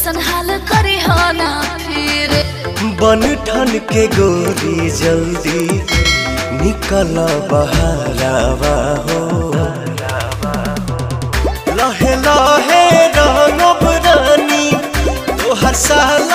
ऐसन हाल करी हो ना फिर बन ठन के गोरी जल्दी निकल बहरावा हो लहे लहे रंगब रानी तोहर साल